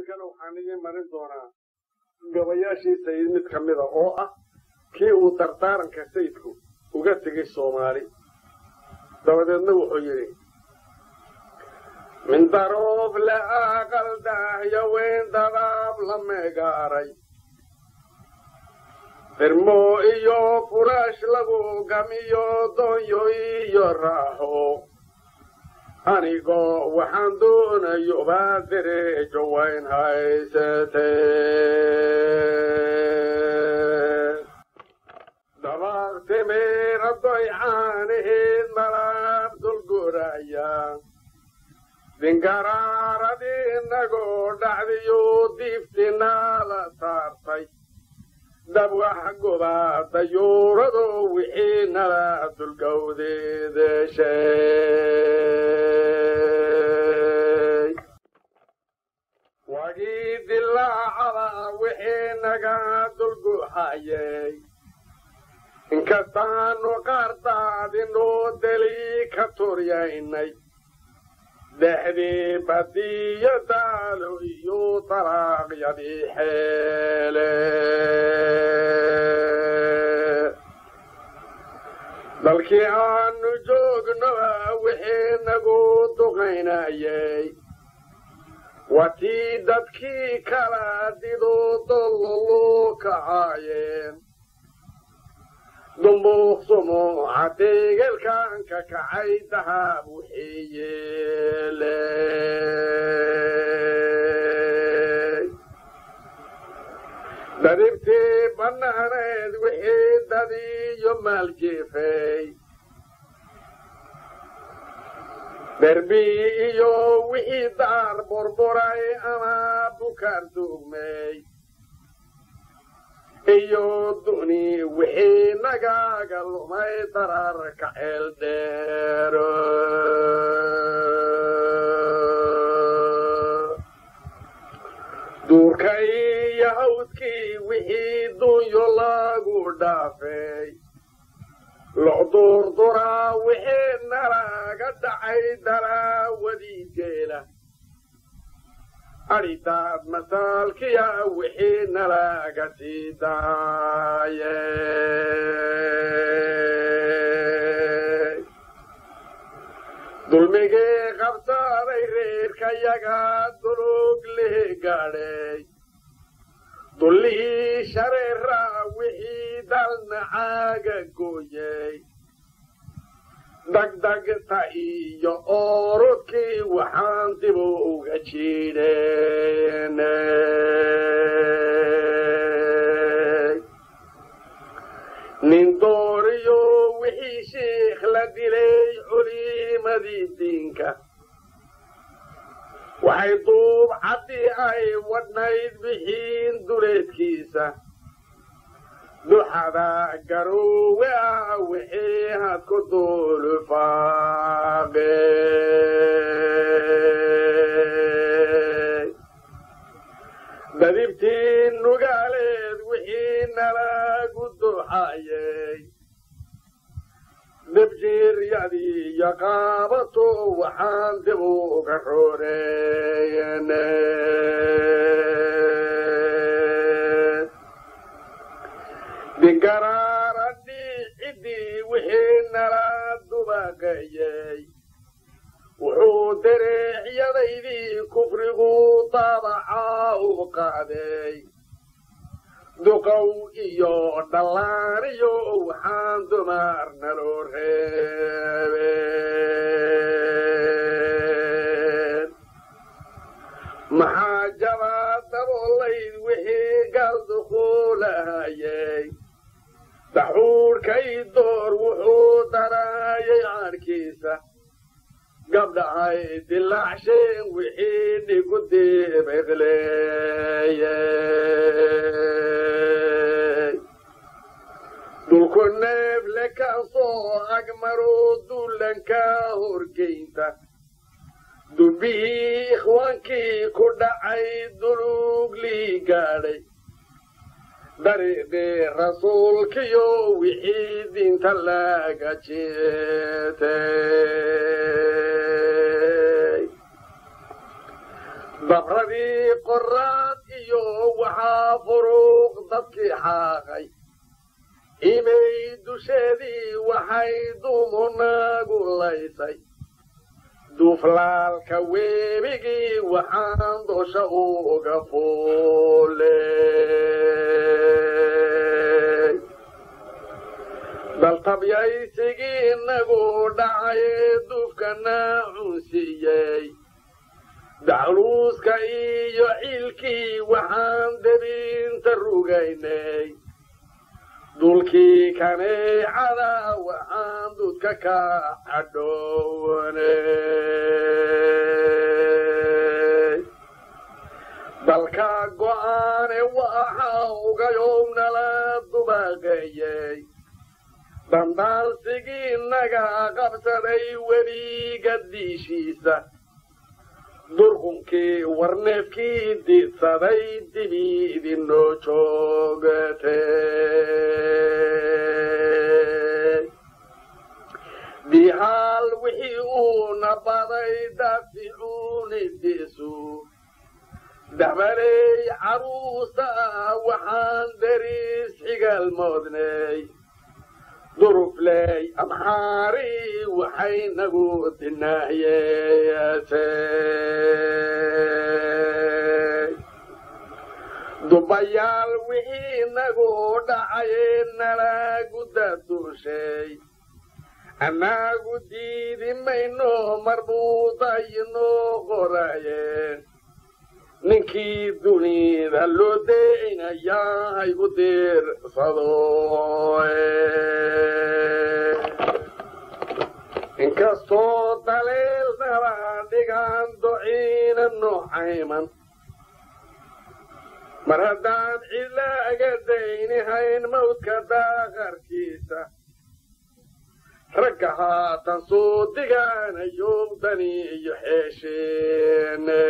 iminkana waxaan idiin marin doonaa gabayaashii sayid mid ka mida oo ah kii uu dardaaranka sayidku uga tegay soomaali dabadeedna wuxuu yidhi min daroof la aqal daahyo weyn dadaab la meegaaray firmo iyo furaash lagu gamiyo doonyo iyo raaxo anigoo waxaan doonayo baa dereejo wayn haysatee dabaaq timiira doycaanaheed malaab dulguraya dingaraaradi inagoo dhacdiyo diiftinala saartay dab wax gubaa dayuurado wixii nala dulgowdeedeshay wagii dilaacada wixii naga dulguxayay inkastaanu qaardaadinoo deli ka turyaynay dhexdii badiyo daalo iyo dalaaqyadii xeele dalkii aanu joognoba wixii nagu duqaynayay watii dadkii kala dido dollolu kacaayeen dumbuuq sumuuca deegelkan ka kacay dahab wixii yeeley dadibtii bannaaneed wixii dadiyo maaljeefay derbi iyo wixii daar burburay ama bukaar duugmay iyo duni wixii nagaaga lumay dararka ceel dheero duurka iyo hawdkii wixii dunyo lagu dhaafay locduurduraa wixii nalaga dhacay daraawadii geela adhidaad masaalkiya wixii nalaga sii daayey dulmigii qabsaaday reerkayaga dulug lihi gaadhay dullihii shareeraa wixii dalnacaaga gooyey dagdagta iyo orodkii waxaan dib uga jiidhenay nin dooriyo wixii shiikh la dilay culimadii diinka waxay duub caddii ay wadhnayd bixiin duleedkiisa duxada garoowe ah wixii had ku duulufaaqey dadibtii nugaaleed wixii nalagu duxayey debjiiryadii iyo qaabato waxaan dib uga rooreeynay dingaraaradi ciddii wixii nala dubaqayey wuxuu dareecyadaydii kufrigu daabacaa u qaaday duqow iyo dhallaaniyo waxaan dumar naloo reebeen maxaa jabaa daboolayd wixii galdukuulahayey daxuurkay door wuxuu daraayay caadhkiisa gabdhahay dilaacsheen wixii dhigu dibiqleeyey dhulku neefle kaasoo agmaroo duulanka horgeynta dubbihii ikhwaankii ku dhacay duluuglii gaadhay dariiqii rasuulkiyo wixii diinta laga jeetay dabradii qoraad iyo waxaa furuuq dadkii xaaqay imay dusheedii waxay dumunagu laysay duuflaalka weebigii waxaan dosha uga fuuley daltabyaysigii inagu dhacaye duufkana cunsiiyey dacluuska iyo ciilkii waxaan debinta rugaynay dulkii kaneecada waxaan dudka ka cadhownay dalka go'aane waxa ugayow nala dubaqeeyey dandaansigii naga qabsaday webiga diishiisa durqunkii warneefkii diidsaday dibi idinoo joogatay dihaal wixii uuna baday daaficuunidiisu dabaley caruusa ah waxaan dariis xigaalmoodnay durufley amxaari waxay nagu dinaahiyeesay dubayaal wixii nagu dhacaye nala gudaduushay annagu diidi mayno marbuudayinoo qoraye ninkii dunida loo deynayaa haygu diirsado inkastoo daleelnaba dhigaan dociina noocayman mar haddaan cidlaaga daynihayn mawdka daaqarkiisa ragga haatan soo digaanayow dani iyo xeesheene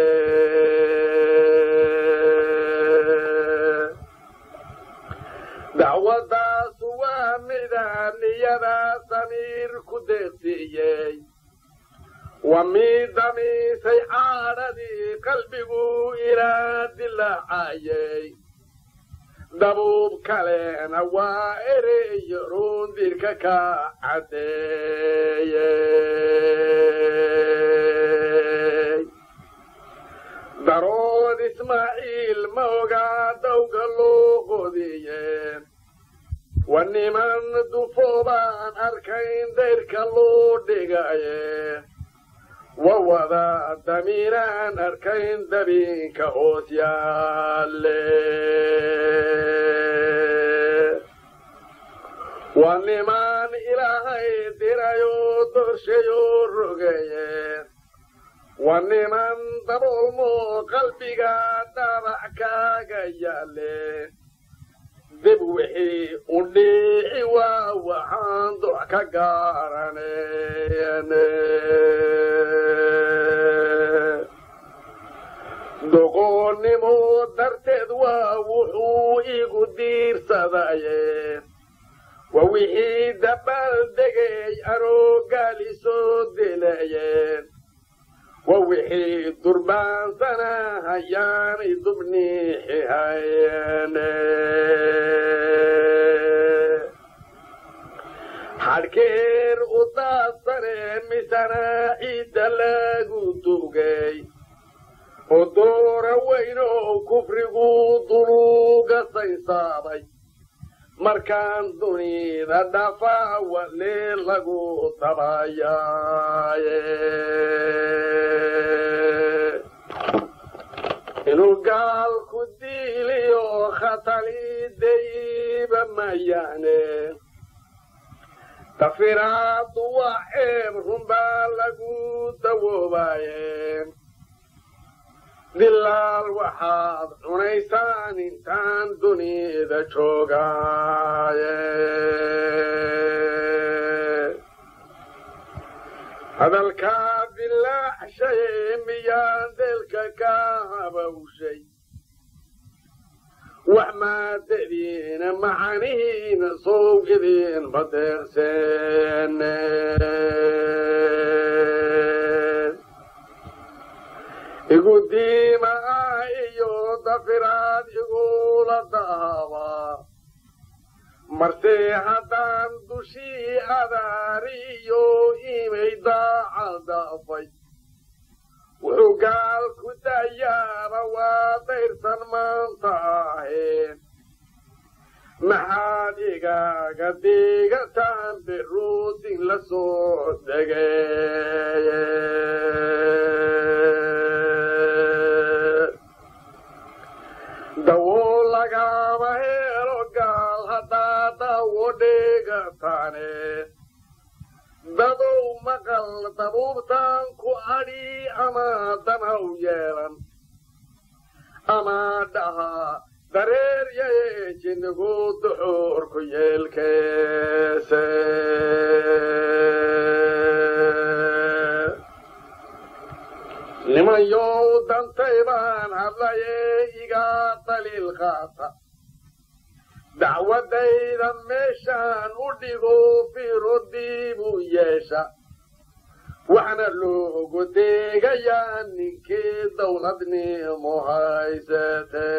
dacwadaasu waa midaan niyadaa samiir ku deeqsiiyey waa mid damiisay caadhadii qalbigu ilaa dilaacayey dabuub kalena waa ereyo ruundirka ka caddeeyey darood ismaaciil ma ogaa dawga loo qodiyeen wa niman dufoobaan arkayn dayrka loo dhigaye wa wada damiinaan arkayn dabinka hoos yaalle waa nimaan ilaahay dirayoo dorshayoo rogaye waa niman daboolmo qalbiga dhaabac kaaga yaale dib wixii u dhiici waa waxaan doc ka gaaranen doqoonnimo darteed waa wuxuu igu diirsadaye waa wixii dabaaldegay aroogaali soo dilayeen waa wixii durbaansana hayaanay dubniixihayene xadhkeer u daadsane misana ciidda lagu dugay oo doora weynow kufrigu duluuga saysaabay markaan dunida dhafaa wale lagu dabayaaye inuu gaalku diiliyo khataliidayba mayaane tafiraadu waa ceeb runbaa lagu dawoobaye dilaal waxaad cunaysaan intaan dunida joogaaye hadalkaa bilaacshaye miyaan deelka ka habawshay wax maadadiina macanihiina sow idin badeerseene igu diima ah iyo dafiraad igula daaba marse haddaan dushii adaariyo imay daacadafay wuxuu gaal ku dayaaba waa dayrsan maanta aheen maxaad igaaga digataan biruusin la soo degey dawo lagama helo gaal haddaa dawo dhigataane dadow maqal dabuubtaan ku adhi ama danaw yeelan ama dhaha dareer yaye jinnigu duxuurku yeelkeese nimanyow dantay baan hadlaye igaa daliil qaata dacwadayda meeshaan u dhigo fiirodiibuu yeesha waxna loogu deegayaa ninkii dawladnimo haysate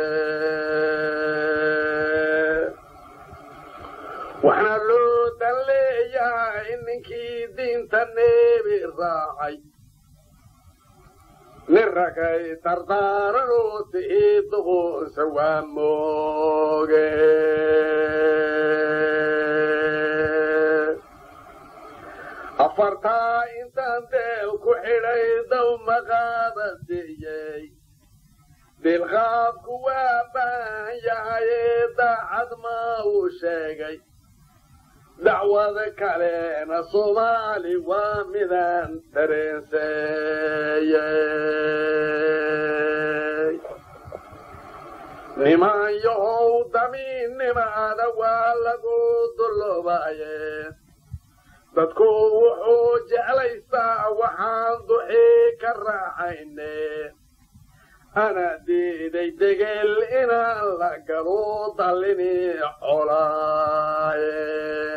waxna loo dan leeyahaa in ninkii diinta neebi raacay nin ragay dardaaranoo ti'ii duqunsa waa mooge afartaa intaan deel ku xidhay daw maqaada siiyey dilqaadku waa baahan yahayee daacad maa uu sheegay dacwada kalena soomaali waa midaan dareenseeyey niman yahow damiinnimaada waa lagu dulloobaye dadku wuxuu jeclaystaa waxaan duxii ka raaxayne ana diiday degel inaan la galo dallini colaaye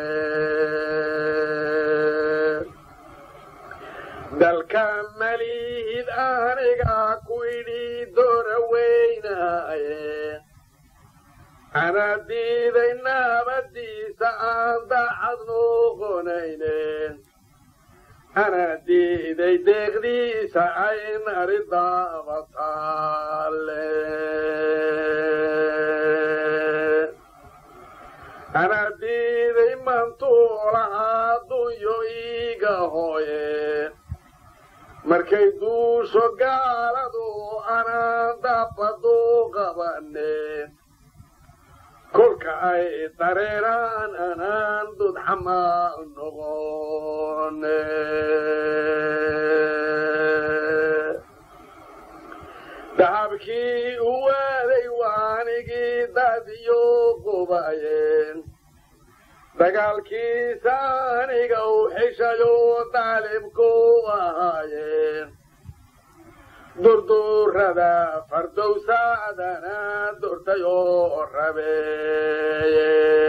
dalka malihid aniga ku idhi doora weynaaye ana diiday naabadiisa aan daacad noqonayne ana diiday deeqdiisa ay nari daabataale ana diiday mantuulahaa dunyo iiga hooye markay duusho gaaladu anaan dabadu qabane kolka ay dareeraan anaan dudxamaal noqone dahabkii u waaday waanigii dadiyo qubayeen dagaalkiisa aniga u xishayo daalibku ahaayeen durdurada fardowsaadana durtayoo rabeeye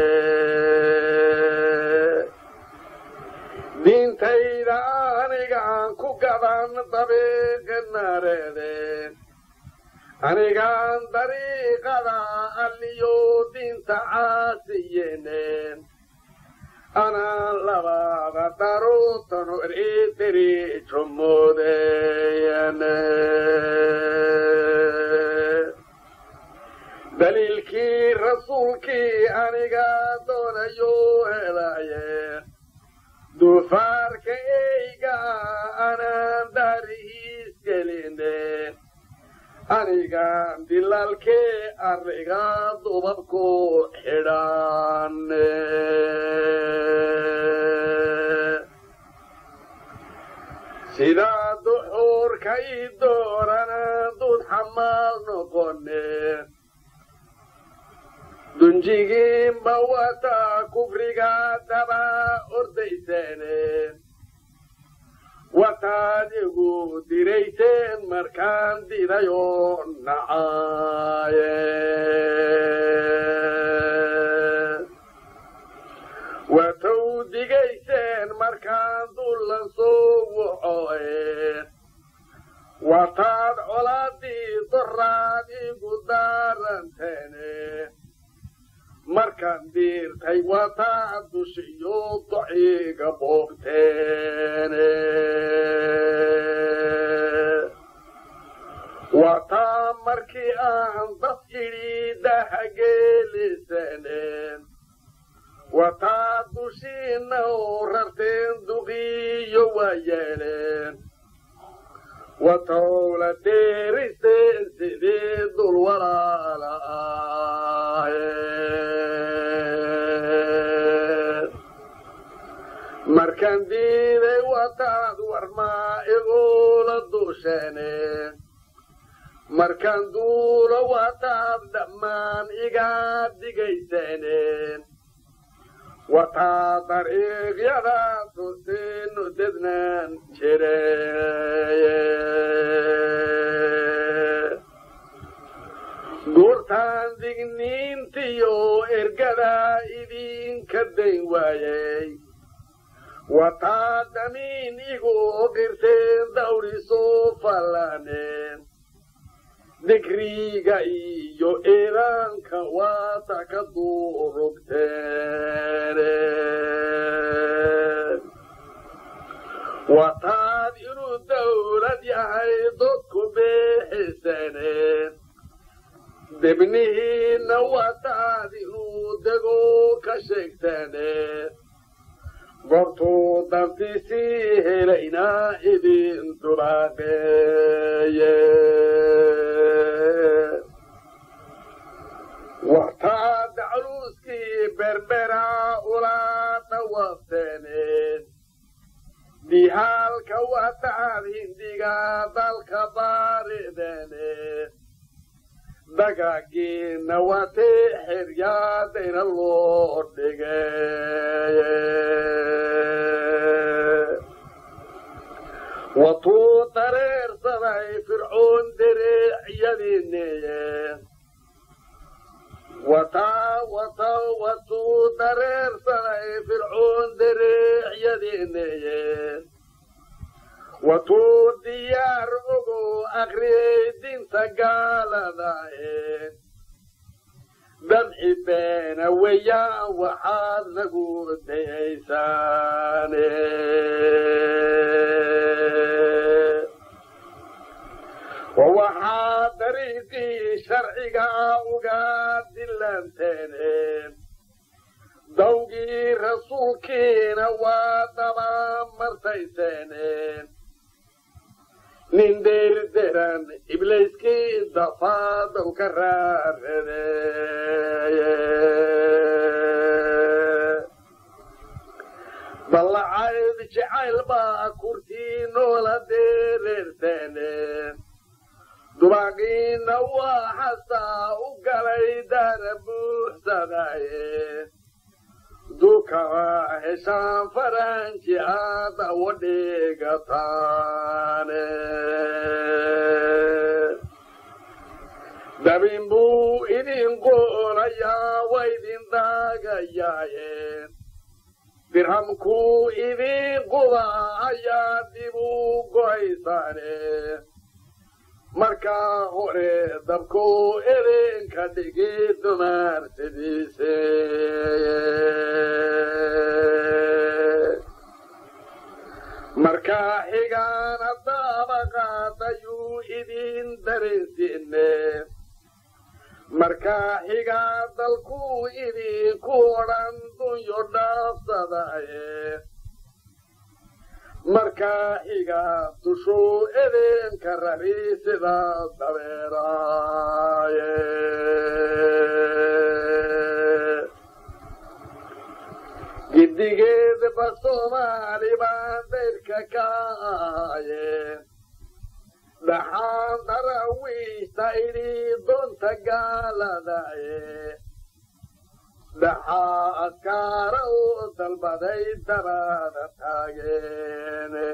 diintayda anigaan ku gadan dabiiqinareedeen anigaan dariiqada alliyo diinta caasiyeeneen anaan labada daruutanu eritiri jumoodeeyane daliilkii rasuulkii aniga doonayo helaye duufaarka eyga anaan daarihiis geline anigaan dilaalkee arriga dubabku xidhaane sidaa duxuurka ii doorana dud xamaal noqone dunjigiinba wataa kufriga daba ordayseene wataad igu dirayseen markaan didayoo nacaaye watow digayseen markaan dullan soo wuxooe wataad colaad doraad igu daaranteene markaan diirtay wataa dushiyo dociga boobteene wataa markii aan dad idhi dahageelisaneen wataa dushiina oo rarteen duqiyo waa yeeleen watowla deeriseen sidii dul walaala aheen markaan diiday wataad warmaa igula dusheeneen markaan duulo wataad dhammaan igaa digaysaneen wataa dariiqyada tusiinu dednaan jireye guurtaan digniintiyo ergada idinka dayn waayey wataa damiin igu qirteen dawrisoo fallaaneen digriga iyo eedaanka waata ka duurugteene wataad inuu dawlad yahay dadku beexisaneen debnihiinna wataad inuu dego ka sheegtaneen goortuu dantiisii helaynaa idin dulaaqeeye wataa dacluuskii berbera ula dhawabteeneen dihaalka wataad hindiga dalka baarideeneen dagaagiina watee xeryaadayna loo dhigeye watuu dareersaday fircoon dereecyadiineeye wataa wata watuu dareersaday fircoon dereecyadiineeye watuu diyaar ogo akriyay dinta gaaladae dabci beena weeyaan waxaad nagu dayaysaane waxaa dariiqii sharciga uga dilanteene dawgii rasuulkiina waa daba martayseene nin deerderan iblayskii dafaadaw ka raaradeeye ballacayd jacayl baa kurtii noola deereerteene dubaaqiina waa xasaa u galay daara buuxsadaye dukaba heshaan faranji aada wadhigataane dabin buu idin qoolayaa waa idin daagayaaye dirhamkuu idin quba ayaa dib u go'aysaane markaa hore dabkuu idinka dhigi dumaarsidiise markaa xigaana daabaqaadayuu idin dareensiine markaa xigaa dalkuu idinku odhan dunyo dhaafsadaye markaa xigaa dushuu idinka rari sida dabeeraaye giddigeedba soomaali baan dayrka ka ahaye dhaxaan darawiishta idhi doonta gaaladaye dhaxaa askaara u dalbaday dabada taageene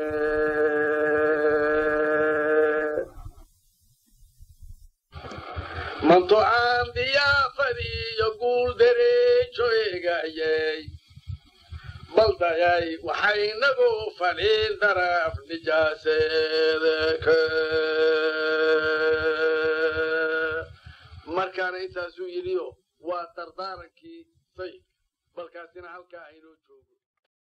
manto aan diyaafadiiyo guul dereejo eegayey baldayay waxaynagu fadhiin daraf nijaaseedeke markaana intaasuu yidhiyo waa dardaarankii sayidka balkaasina halkaa aynoo joogo